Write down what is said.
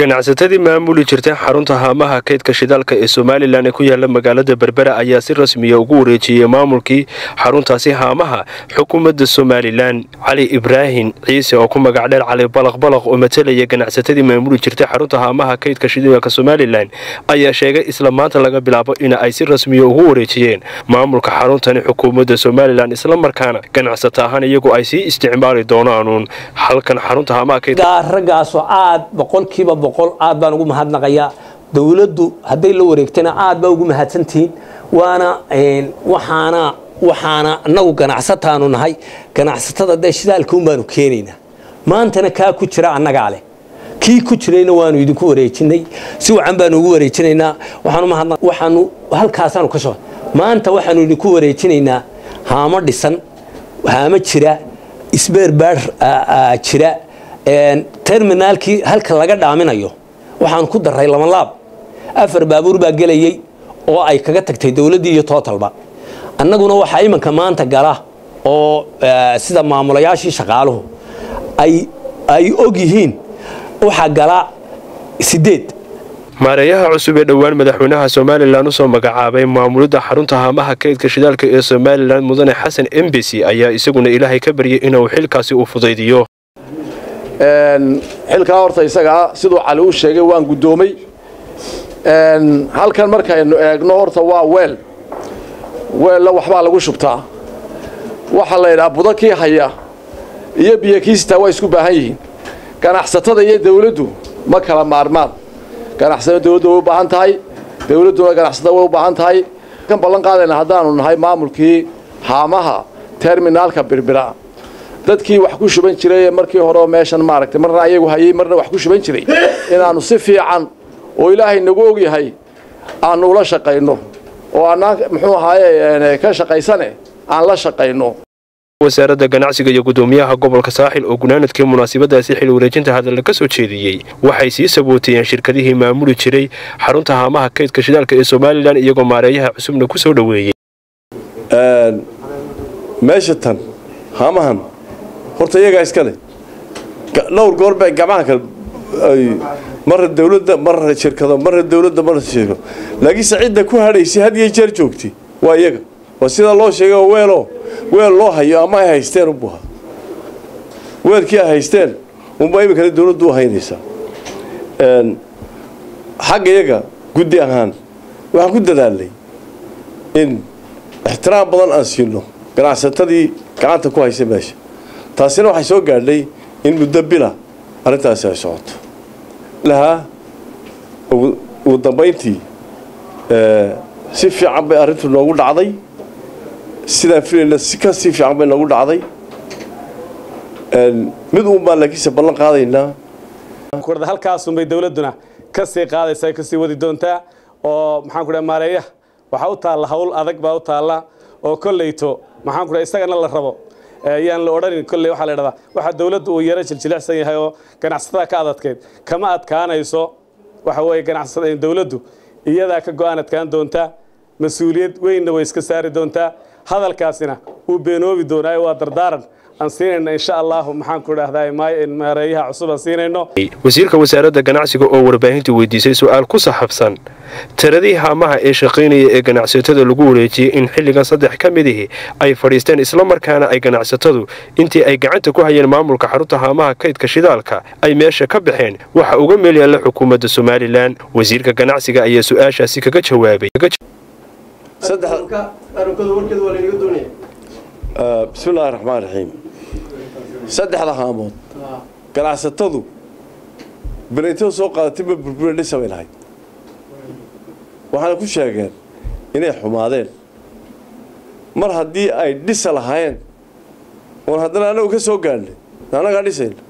ganacsatadii maamuli jirtay xarunta haamaha kaydka shidaalka ee somalilan ee ku yaala magaalada berbera ayaa si rasmiya ugu wareejiyey maamulkii xaruntaasi haamaha xukuumadda somalilan cali ibraahim ciise oo ku magac dheer cali balaq balaq oo matalaya ganacsatadii maamuli jirtay xarunta haamaha kaydka shidaalka somalilan ayaa sheegay isla maanta laga bilaabo in ay si rasmiya ugu wareejiyeen maamulka xaruntani xukuumadda somalilan islamarkaana ganacsato ahaan iyagu ay sii isticmaali doonaanuun halkan xarunta haamaha kaydka raggaasoo aad boqolkiiba boqol aad baan ugu mahadnaqayaa dowladdu hadday la wareegtana aad baa ugu mahadsantihiin waana waxaana waxaana annagu ganacsataanu nahay ganacsatada dee shidaalka un baanu keenaynaa maantana kaa ku jira annagaa leh kii ku jirayna waanu idinku wareejinay si wacan baanu ugu wareejinaynaa waxaanu halkaasaanu ka soo maanta waxaanu idinku wareejinaynaa haamo dhisan haamo jira isbeerbaar jira terminaalkii halka laga dhaaminayo waxaan ku daray labanlaab afar baabuur baa gelayey oo ay kaga tagtay dowladdii iyo tootalba annaguna waxaa imanka maanta gala oo sida maamulayaashii shaqaaluhu ay og yihiin waxaa gala sideed maareeyaha cusub ee dhowaan madaxweynaha somalilan usoo magacaabay maamulidda xarunta haamaha kaydka shidaalka ee somalilan mudane xasan embesi ayaa isaguna ilaahay ka baryay inuu xilkaasi u fudaydiyo xilkaa horta isagaa siduu cali u sheegay waan guddoomay halkan markaynu eegno horta waa weel weella waxbaa lagu shubtaa waxaa la yidhaha budo kii haya iyo biyo kiisitaa waa isku baahan yihiin ganacsatada iyo dawladdu ma kala maarmaan ganacsatada dawladdu way u baahan tahay dawladduna ganacsatada way u baahan tahay kan ballan qaadayna haddaanu nahay maamulkii haamaha terminaalka birbira dadkii wax ku shuban jiray markii hore meeshan maaragtay marna ayagu hayay marna wax ku shuban jiray inaannu si fiican oo ilaahay nagu ogyahay aannu ula shaqayno oo annaan muxuu ahaaye ka shaqaysane aan la shaqayno wasaaradda ganacsiga iyo guddoomiyaha gobolka saaxil oo gunaanadkii munaasabadaasi xil wareejinta hadalla ka soo jeediyey waxay sii sabooteeyeen shirkadihii maamuli jiray xarunta haamaha kaydka shidaalka ee somalilan iyagoo maareeyaha cusubna ku soo dhoweeyey meesha tan haamahan horta iyagaa iska leh dhowr goor bay gacmaha kale marra dawladda marra shirkado marra dawladda marra shirkado laakiinse cidda ku hadhaysay had iyo jeer joogtay waa iyaga waa sidaa loo sheegay oo weeloo weel loo hayo ama ay haysteen unbu ahaa weelkii ay haysteen unbaa iminkana dawladdu u haynaysaa xagga iyaga guddi ahaan waxaan ku dadaalnay in ixtiraam badan aan siino ganacsatadii gacanta ku haysa meesha taasina waxay soo gaadhay in muddo bila arrintaasi ay socoto lahaa ugu dambayntii si fiican bay arrintu noogu dhacday sidaan filayna si ka sii fiican bay noogu dhacday mid uun baan laakiinse ballan qaadaynaa halkaasunbay dowladduna ka sii qaadaysaa ka sii wadi doontaa oo maxaan ku dhaha maareeyaha waxaa u taalla hawl adag baa u taalla oo kolleyto maxaan ku dhaha isagana la rabo yaan la odhanin kolley waxaa la idhahdaa waxaa dawladdu uu yaro jiljilicsan yahay oo ganacsatada ka adadkeyd kama adkaanayso waxa weeye ganacsatada dawladdu iyadaa ka go'aan adkaan doontaa mas-uuliyad weynna way iska saari doontaa hadalkaasina wuu beenoobi doonaayo waa dardaaran aan siinayno insha allahu maxaan ku idhahdaa maareeyaha cusub aan siinayno wasiirka wasaaradda ganacsiga oo warbaahinta weydiisay su-aal ku saxabsan tiradii haamaha ee shaqaynaya ee ganacsatada lagu wareejiyey in xilligan saddex ka midihii ay fadhiisteen islamarkaana ay ganacsatadu intii ay gacanta ku hayeen maamulka xarunta haamaha kaydka shidaalka ay meesha ka baxeen waxa uga meel yaalla xukuumadda somalilan wasiirka ganacsiga ayaa su-aashaasi kaga jawaabay bismillahi raxmaan raxiim saddexda haamood ganacsatadu belaytada soo qaadatay ma burbura dhisa bay lahayd waxaana ku sheegeen inay xumaadeen mar haddii ay dhisa lahaayeen oon haddana annagu ka soo gaadhnay annagaa dhisayna